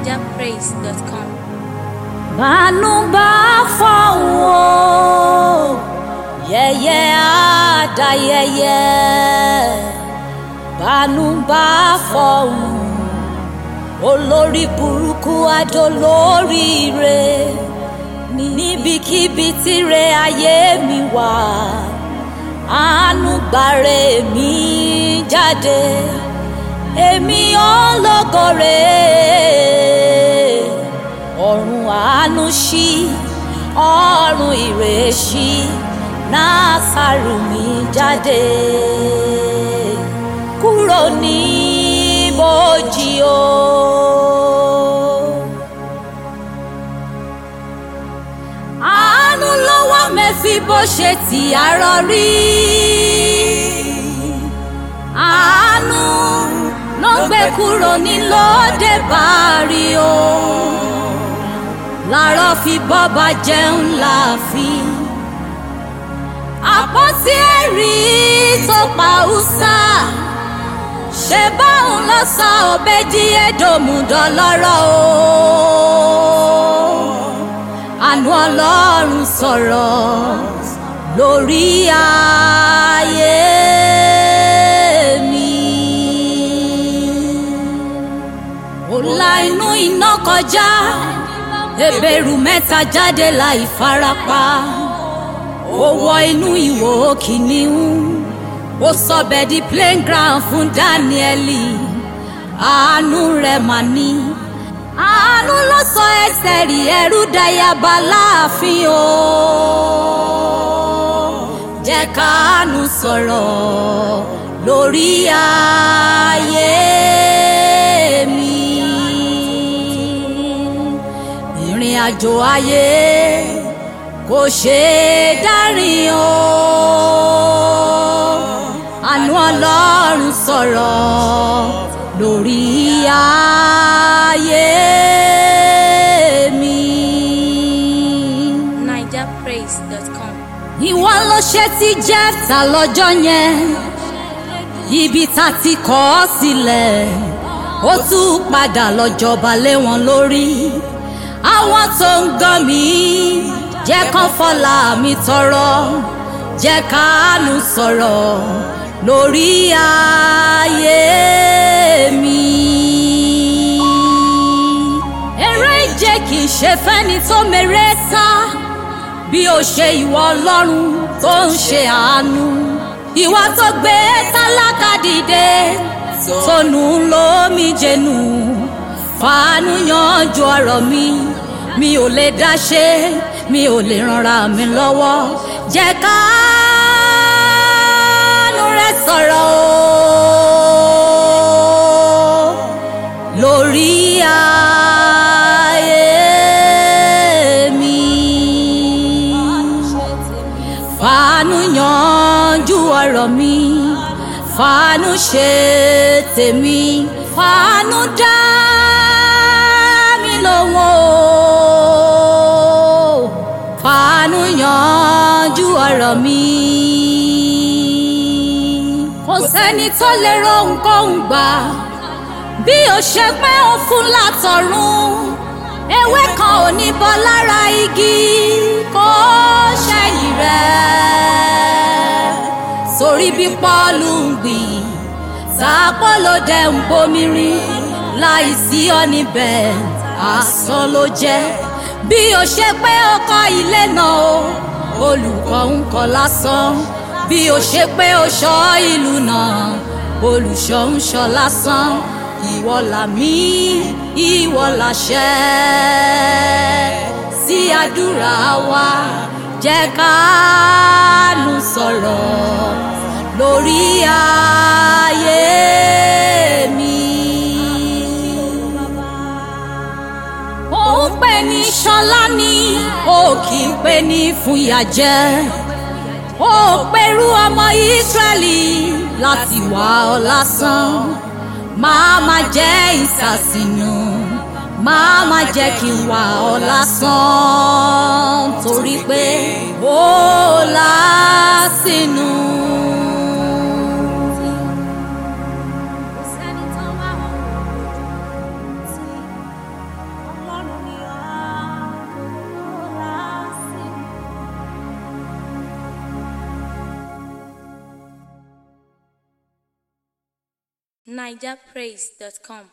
nigerpraise.com. bánú bá fọ̀hún o yẹ̀yẹ́ àdáyẹyẹ bánú bá fọ̀hún olórí burúkú adolóríire níbikíbi tíre ayé mi wà àánú gbàre mi jáde èmi ọlọ́gọ̀rẹ́ ọ̀run àánú ṣí ọ̀run ìrè ṣí násàrù mi jáde kúrò ní bòjì o. àánú lọ́wọ́ mẹ́fì bó ṣe ti àárọ̀ rí àánú ló gbé kúrò ní lóde bàárí o làárọ̀ fi bọ́ba jẹun láàfin àpótí ẹ̀rí tó pa ùsà ṣe báwọn lọ sọ ọbẹ̀ di ẹ̀dọ̀mùdọ̀ lọ́rọ̀ o àánú ọlọ́run sọ̀rọ̀ lórí ayé mi. ó la inú iná kọjá ebèrú mẹ́ta jáde láì farapa ó wọ inú ìwò kìnìún ó sọbẹ̀ di playground fún dáníẹ́lì àánú rẹ̀ mà ní àánú ló sọ ẹsẹ̀ rí ẹrú dayaba láàfin o jẹ́ káánú sọ̀rọ̀ lórí ayé mi ìrìn àjò ayé kò ṣe é dárin o àánú ọlọ́run sọ̀rọ̀ lórí ayé mi. nigerpraise.com. ìwọ ló ṣe ti jẹ́ta lọ́jọ́ yẹn ibi tá ti kọ́ ọ sílẹ̀ ó tún padà lọ́jọba lé wọn lórí àwọn tó ń gàn mí jẹ́ kán fọlá mi tọrọ jẹ́ káánú sọ̀rọ̀ lórí ayé mi. eré ìje kì í ṣe fẹ́ni tó mèrè sá bí ó ṣe ìwọ ọlọ́run tó ń ṣe àánú ìwà tó gbé tálákà dìde tónú lómi jẹnu fàánú yanjú ọ̀rọ̀ mi mi ò lè dá ṣe mi ò lè ranra mi lọ́wọ́ jẹ́ káánú rẹ sọ̀rọ̀ o lórí ayé mi fàánú yanjú ọ̀rọ̀ mi fàánú ṣe tèmi fàánú dá mi lóhùn o fàánú yanjú ọ̀rọ̀ mi. kò sẹ́ni tó lè rohunkóhun gbà bí o ṣe pé ó fún látọ̀run ewé kan ò ní bọ́ lára igi kó ṣẹ̀yìn rẹ̀ sórí bí pọ́ọ̀lù ń gbìn sàpọ́lò dẹ̀ ń bomi rin láì sí ọ níbẹ̀ asán ló jẹ́ bí o ṣe pé o kọ́ ilé náà o olùkọ́ ń kọ́ lásán bí o ṣe pé o ṣọ́ ìlú náà olùṣọ́ ń ṣọ́ lásán ìwọ làmí ìwọ làṣẹ sí àdúrà wa jẹ́ káánú sọ̀rọ̀ lórí ayé mi. òun pè ní ṣọlá ni ó kì í pè ní fúnyà jẹ ó pẹ̀rú ọmọ ìsírẹ́lì láti wá ọ lásán máa má jẹ́ ìsàsìnù máa má jẹ́ kí n wà ọ lásán torí pé ó lásìnù. nigerpraise.com.